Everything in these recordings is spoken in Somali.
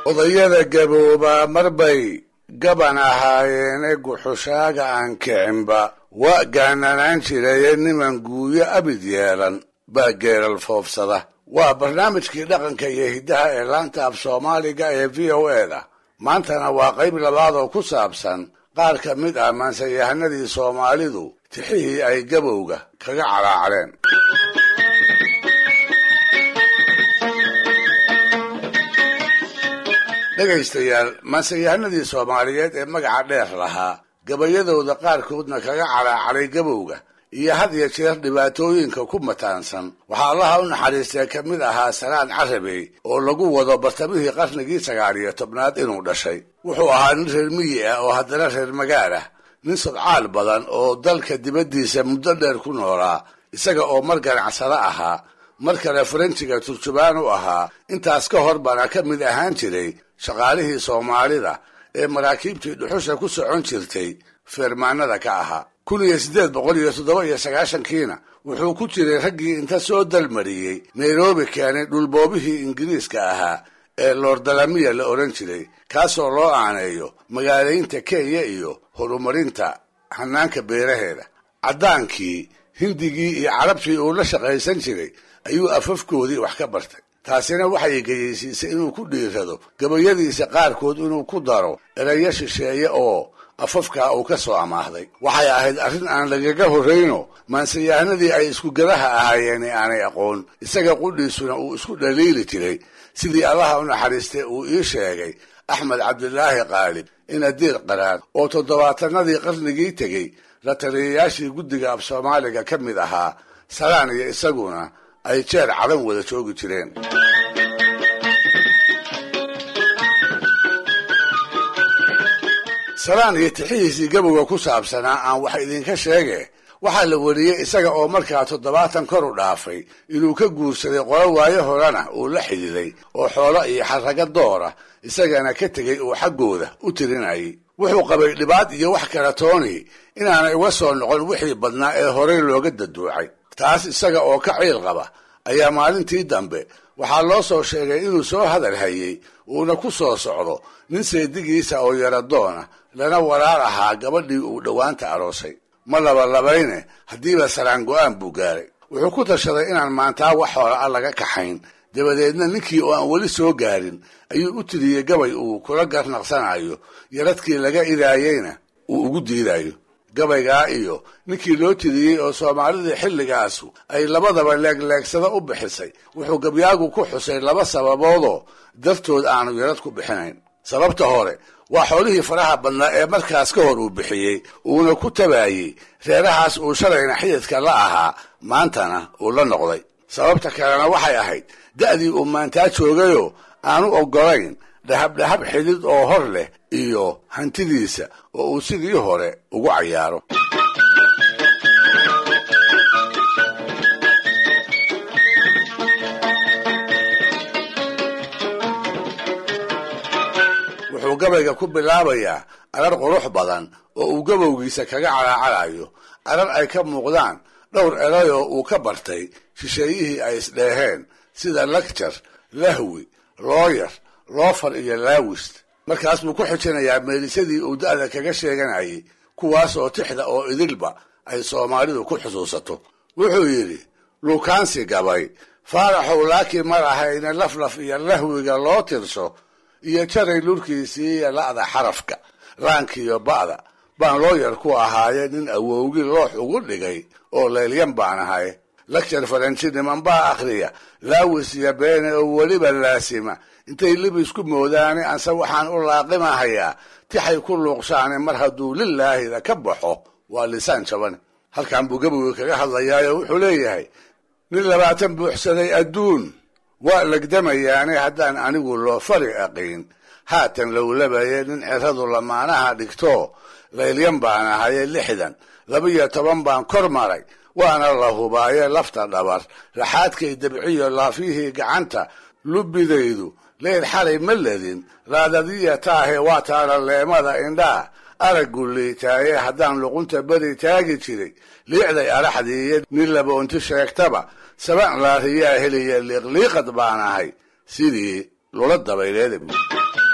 odayada gaboobaa marbay gaban ahaayeene guxushaaga aan kicinba waa gaananaan jiraye niman guuyo abid yeelan baa geeral foofsada waa barnaamijkii dhaqanka iyo hiddaha ee laanta af soomaaliga ee v o eda maantana waa qayb labaad oo ku saabsan qaar ka mid ah maansayahanadii soomaalidu tixihii ay gabowga kaga caraacreen dhegaystayaal maansayahanadii soomaaliyeed ee magaca dheer lahaa gabayadooda qaarkoodna kaga caraacaray gabowga iyo had iyo jeer dhibaatooyinka ku mataansan waxaa allaha u naxariistee ka mid ahaa salaan carabey oo lagu wado bartamihii qarnigii sagaal iyo tobnaad inuu dhashay wuxuu ahaa nin reer miyi ah oo haddana reer magaal ah nin sodcaal badan oo dalka dibaddiisa muddo dheer ku noolaa isaga oo mar ganacsado ahaa mar kale faranjiga turjubaan u ahaa intaas ka hor bana ka mid ahaan jiray shaqaalihii soomaalida ee maraakiibtii dhuxusha ku socon jirtay feermaanada ka ahaa kun iyo siddeed boqol iyo toddoba iyo sagaashankiina wuxuu ku jiray raggii inta soo dalmariyey nairobi keenay dhulboobihii ingiriiska ahaa ee loordalamiya la odhan jiray kaasoo loo aaneeyo magaalaynta kenya iyo horumarinta hanaanka beeraheeda caddaankii hindigii iyo carabtii uu la shaqaysan jiray ayuu afafkoodii wax ka bartay taasina waxay geyeysiisay inuu ku dhiirado gabayadiisa qaarkood inuu ku daro erayo shisheeye oo afafkaa uu ka soo amaahday waxay ahayd arrin aan lagaga horrayno maansayahanadii ay iskugadaha ahaayeen ee aanay aqoon isaga qudhiisuna uu isku dhaliili jiray sidii allaha u naxariistay uu ii sheegay axmed cabdilaahi qaalib inadiir qaraad oo toddobaatanadii qarnigii tegey la taliyayaashii guddiga af soomaaliga ka mid ahaa salaan iyo isaguna ay jeer cadan wada joogi jireen salaan iyo tixihiisii gabowga ku saabsanaa aan wax idinka sheege waxaa la wariyey isaga oo markaa toddobaatan kor u dhaafay inuu ka guursaday qolo waayo horena uu la xididay oo xoolo iyo xarraga doora isagana ka tegay uu xaggooda u tirinayay wuxuu qabay dhibaad iyo wax kala tooni inaanay uga soo noqon wixii badnaa ee horey looga daduucay taas isaga oo ka ciil qaba ayaa maalintii dambe waxaa loo soo sheegay inuu soo hadal hayey uuna ku soo socdo nin seedigiisa oo yaradoona lana walaal ahaa gabadhii uu dhowaanta aroosay ma labalabayne haddiiba salaan go-aan buu gaaray wuxuu ku tashaday inaan maantaa wax hoola a laga kaxayn dabadeedna ninkii oo aan weli soo gaarin ayuu u tiriyey gabay uu kula garnaqsanayo yaradkii laga idaayeyna uu ugu diidayo gabaygaa iyo ninkii loo tiriyey oo soomaalidii xilligaasu ay labadaba leegleegsada u bixisay wuxuu gabyaagu ku xusay laba sababoodoo dartood aanu yarad ku bixinayn sababta hore waa xoolihii faraha badnaa ee markaas ka hor uu bixiyey uuna ku tabaayey reerahaas uu shalayna xididka la ahaa maantana uu la noqday sababta kalena waxay ahayd da'dii uu maantaa joogayoo aanu oggolayn dhahabdhahab xidid oo hor leh iyo hantidiisa oo uu sidii hore ugu cayaaro wuxuu gabayga ku bilaabayaa arar qurux badan oo uu gabowgiisa kaga calaacalayo arar ay ka muuqdaan dhowr erayoo uu ka bartay shisheeyihii ay isdheeheen sida lagjar lahwi looyar loofar iyo laawist markaas buu ku xijinayaa meelisadii uu da'da kaga sheeganayay kuwaas oo tixda oo idilba ay soomaalidu ku xusuusato wuxuu yidhi luukaansi gabay faaraxow laakiin mar ahayne laflaf iyo lahwiga loo tirso iyo jaray lurkiisii iyo la'da xarafka laankiiyo ba'da baan looyar ku ahaaye nin awowgi loox ugu dhigay oo leelyan baan ahay lagjar faranji niman baa akhriya laawis iyo beene oo weliba laasima intay libis ku moodaane anse waxaan u laaqimahayaa tixay ku luuqshaane mar hadduu lilaahida ka baxo waa lisaan jabane halkan buu gabogi kaga hadlayaayo wuxuu leeyahay nin labaatan buuxsaday adduun waa legdamayaane haddaan anigu loo fari aqiin haatan lowlabaye nin ceradu lamaanaha dhigto laylyan baan ahaye lixdan laba-iyo toban baan kor maray waana la hubaaye lafta dhabar raxaadkay dabciyo laafyihii gacanta lubbidaydu leyl xalay ma ledin raadadiya taahe waa taana leemada indhaa araggu liitaaye haddaan luqunta beri taagi jiray liicday araxdiiyo nin laboonti sheegtaba saban laariyaa heliya liiqliiqad baan ahay sidii lula dabayleeda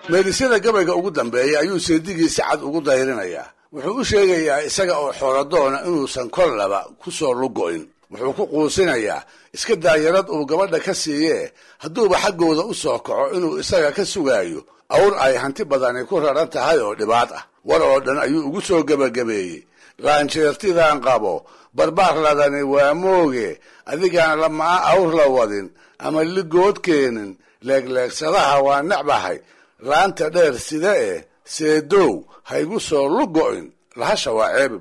meelisyada gabayga ugu dambeeya ayuu seedigiisa cad ugu dayrinayaa wuxuu u sheegayaa isaga oo xooladoona inuusan kollaba ku soo lugo'in wuxuu ku quusinayaa iska daayarad uu gabadha ka siiyee hadduuba xaggooda u soo kaco inuu isaga ka sugaayo awr ay hanti badani ku raran tahay oo dhibaad ah war oo dhan ayuu ugu soo gebagabeeyey qaanjeertidan qabo barbaar ladani waa mooge adigaan lamaa awr la wadin ama ligood keenin leegleegsadaha waa necbahay laanta dheer sida eh seedow haygu soo lugo'in lahasha waa ceebi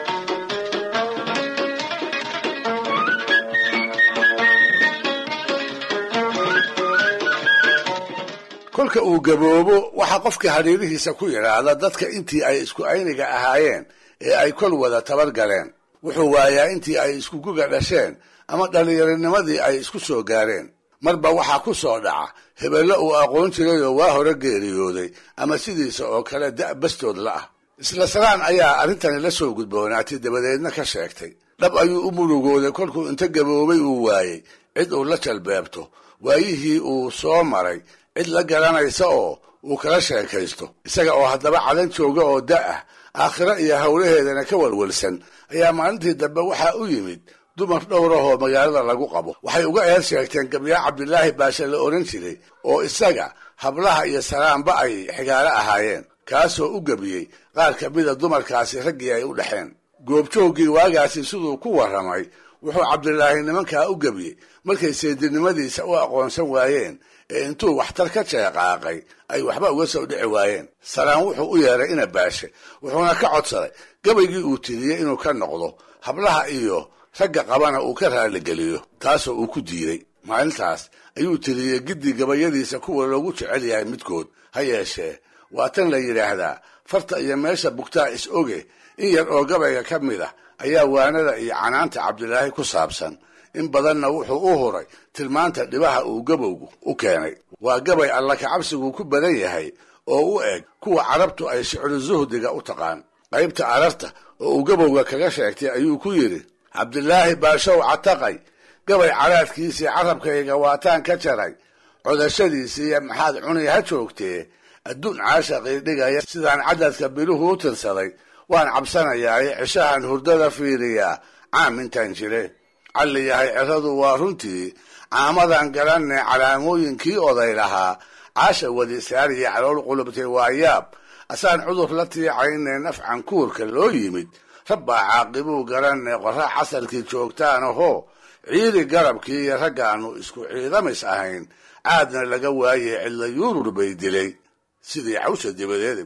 kolka uu gaboobo waxaa qofkii hadhiirihiisa ku yidhaahda dadka intii ay isku ayniga ahaayeen ee ay kol wada tabar galeen wuxuu waayaa intii ay isku guga dhasheen ama dhallinyaronimadii ay isku soo gaareen marba waxaa ku soo dhaca hebello uu aqoon jirayoo waa hore geeriyooday ama sidiisa oo kale da' bastood la ah isla salaan ayaa arrintani la soo gudboonaatay dabadeedna ka sheegtay dhab ayuu u murugooday kolkuu inta gaboobay uu waayey cid uu la jalbeebto waayihii uu soo maray cid la garanaysa oo uu kala sheekaysto isaga oo haddaba cadan jooga oo da' ah aakhiro iyo howlaheedana ka walwalsan ayaa maalintii dambe waxaa u yimid dumar dhowrahoo magaalada lagu qabo waxay uga eer sheegteen gabyaa cabdilaahi baashe la odhan jiray oo isaga hablaha iyo salaanba ay xigaalo ahaayeen kaasoo u gebiyey qaar ka mida dumarkaasi raggii ay u dhexeen goobjooggii waagaasi siduu ku warramay wuxuu cabdilaahi nimankaa u gebiyey markay seedinimadiisa u aqoonsan waayeen ee intuu waxtar ka jeeqaaqay ay waxba uga soo dhici waayeen salaan wuxuu u yeeray ina baashe wuxuuna ka codsaday gabaygii uu tiriyey inuu ka noqdo hablaha iyo ragga qabana uu ka raaligeliyo taasoo uu ku diiday maalintaas ayuu tiriyey giddi gabayadiisa kuwa loogu jecel yahay midkood ha yeeshee waa tan la yidhaahdaa farta iyo meesha bugtaa is oge in yar oo gabayga ka mid ah ayaa waanada iyo canaanta cabdilaahi ku saabsan in badanna wuxuu u huray tilmaanta dhibaha uu gabowgu u keenay waa gabay alla kacabsigu ku badan yahay oo u eg kuwa carabtu ay shicru suhdiga u taqaan qaybta ararta oo uu gabowga kaga sheegtay ayuu ku yidhi cabdilaahi baashow cataqay gabay caraadkiisii carabkayga waataan ka jaray codashadiisiiyo maxaad cuni ha joogtee adduun caashaqii dhigaya sidaan cadadka biluhu u tirsaday waan cabsanayaaye cishahan hurdada fiiriyaa caam intaan jire calli yahay ciradu waa runtii caamadan garanne calaamooyinkii oday lahaa caasha wadisaariyo calool qulubtay waa yaab asaan cudur la tiicayne nafcan kuurka loo yimid rabbaa caaqibuu garanne qorra casarkii joogtaan ahoo ciidi garabkii iyo raggaannu isku ciidamis ahayn caadna laga waaye cidla yuurur bay dilay sidii cawsha dibadeeda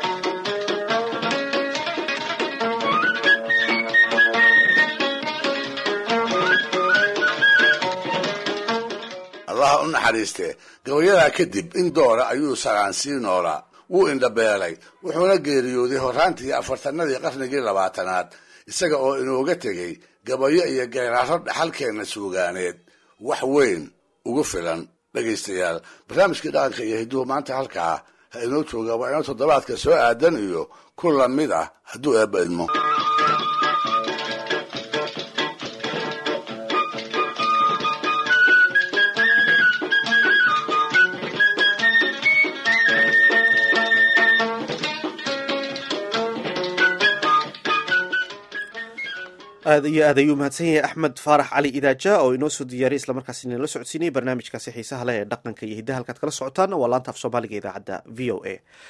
allaha u naxariistee gabayadaa kadib in doora ayuu salaan sii noolaa wuu indhabeelay wuxuuna geeriyooday horraantii afartanadii qarnigii labaatanaad isaga oo inooga tegey gabayo iyo geeraaro dhaxalkeenna suugaaneed wax weyn ugu filan dhegaystayaal barnaamijkii dhaqanka iyo hidduhu maanta halkaa ha inoo jooga waa inoo toddobaadka soo aadan iyo ku lamid ah hadduu eebba idmo aad iyo aad ayuu mahadsan yahay axmed faarax cali idaaja oo inoo soo diyaariyay islamarkaas inala socodsiinayay barnaamijkaasi xiisaha leh ee dhaqanka iyo hiddaha halkaad kala socotaan waa laanta af soomaaliga idaacadda v o a